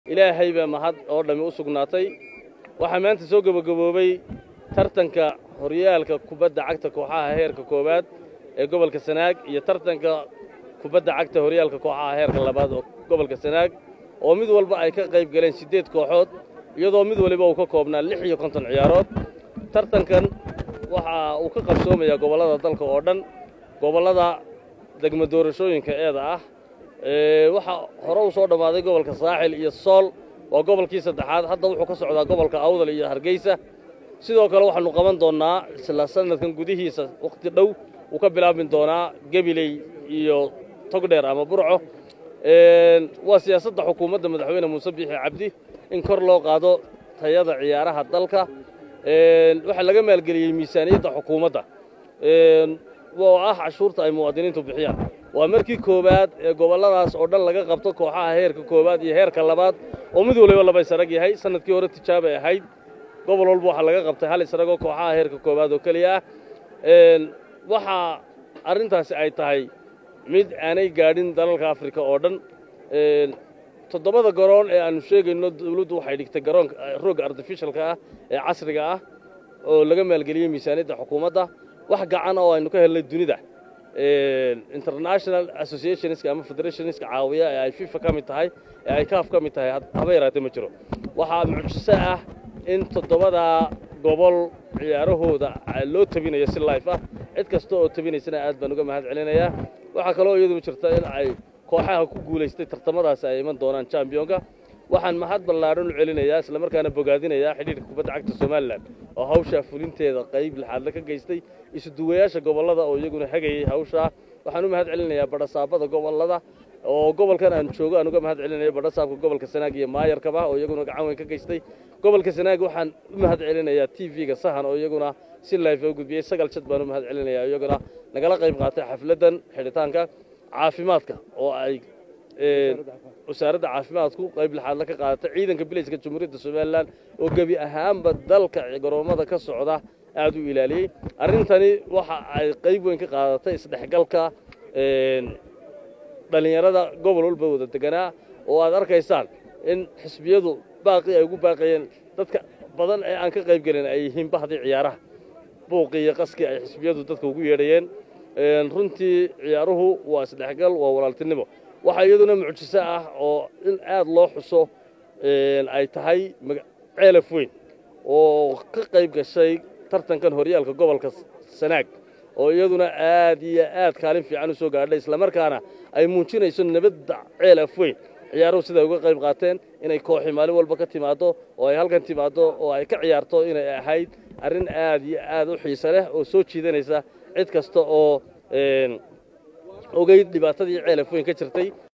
ilaahay baa mahad oo dhammi u sugnaatay waxaa maanta soo gebagaboobay tartanka horyaalka kubadda cagta kooxaha heerka koowaad ee gobolka sanaag iyo tartanka kubadda cagta horyaalka kooxaha heerka labaad oo gobolka sanaag oo mid walba ay ka qayb galeen siddeed kooxood iyadoo mid waliba uu ka koobnaa lix iyo konton ciyaarood tartankan waxa uu ka qabsoomayaa gobollada dalka oo dhan gobollada degmo doorashooyinka eeda ah waxaa hore u soo dhammaaday gobolka saaxil iyo sool waa gobolkii saddexaad hadda wuxuu ka socdaa gobolka awdal iyo hargeysa sidoo kale waxaannu qaban doonnaa isla sanadkan gudihiisa wakhti dhow wuu ka bilaabmi doonaa gebiley iyo togdheer ama burco waa siyaasadda xukuumadda madaxweyne muuse biixi cabdi in kor loo qaado tayada ciyaaraha dalka waxaa laga maalgeliyey miisaaniyadda xukuumadda oo ah cashuurta ay muwaadiniintu bixiyaan waa markii koowaad ee gobolladaas oo dhan laga qabto kooxaha heerka koowaad iyo heerka labaad oo mid waliba laba israg yahay sanadkii hore tijaabay ahayd gobol walba waxaa laga qabtay hal isragoo kooxaha heerka koowaad oo keliya ah waxaa arrintaasi ay tahay mid aanay gaadhin dalalka afrika oo dhan toddobada garoon ee aannu sheegayno dawladdu waxay dhigtay garoonka roogga artificialka ah ee casriga ah oo laga maalgeliyey miisaaniyadda xukuumadda wax gacan oo aynu ka helnay dunida international associationska ama federationska caawiya ee ay fifa ka mid tahay ee ay kaaf ka mid tahay haba yaraatee ma jiro waxaa mucjiso ah in toddobadaa gobol ciyaarahooda loo tabinayo si life ah cid kasta oo tabinaysana aad baan uga mahad celinayaa waxaa kaloo iyadu jirta in ay kooxaha ku guulaystay tartamadaasi ay iman doonaan chambionka waxaan mahad ballaadhan u celinayaa islamarkaana bogaadinayaa xidhiirka kubadda cagta somalilan oo hawshaa fulinteeda qayb lixaadle ka geystay isuduwayaasha gobollada oo iyaguna hagayey hawshaa waxaan u mahad celinayaa badhasaabada gobollada oo gobolkan aan joogo aan uga mahad celinaya badhasaabka gobolka sanaag iyo maayarkaba oo iyaguna gacan weyn ka geystay gobolka sanaag waxaan u mahad celinayaa t v-ga sahan oo iyaguna si life oo gudbiyey sagal jad baan u mahad celinayaa iyaguna nagala qayb qaatay xafladdan xidhitaanka caafimaadka oo ay wasaaradda caafimaadku qayb lixaadla ka qaadatay ciidanka bilayska jamhuuriyadda somalilan oo gebi ahaanba dalka garoommada ka socda aad u ilaaliyey arrintani waxa ay qayb weyn ka qaadatay isdhexgalka dhallinyarada gobol walba wada deganaa oo aad arkaysaan in xisbiyadu baaqii ay ugu baaqayeen dadka badan ee aan ka qayb gelin ay yihiin bahdii ciyaaraha buuqii iyo qaskii ay xisbiyadu dadka ugu yeedhayeen runtii ciyaaruhu waa isdhexgal waa walaaltinimo waxaa iyaduna mucjiso ah oo in aad loo xuso ay tahay ceelaf weyn oo ka qayb gashay tartankan horyaalka gobolka sanaag oo iyaduna aad iyo aad kaalin fiican u soo gaadhay islamarkaana ay muujinayso nabadda ceelaf weyn ciyaaruhu siday uga qayb qaateen inay kooxi maalin walba ka timaaddo oo ay halkan timaaddo oo ay ka ciyaarto inay ahayd arrin aad iyo aad u xiise leh oo soo jiidanaysa cid kasta oo ogeyd dhibaatadii ceelaf weyn ka jirtay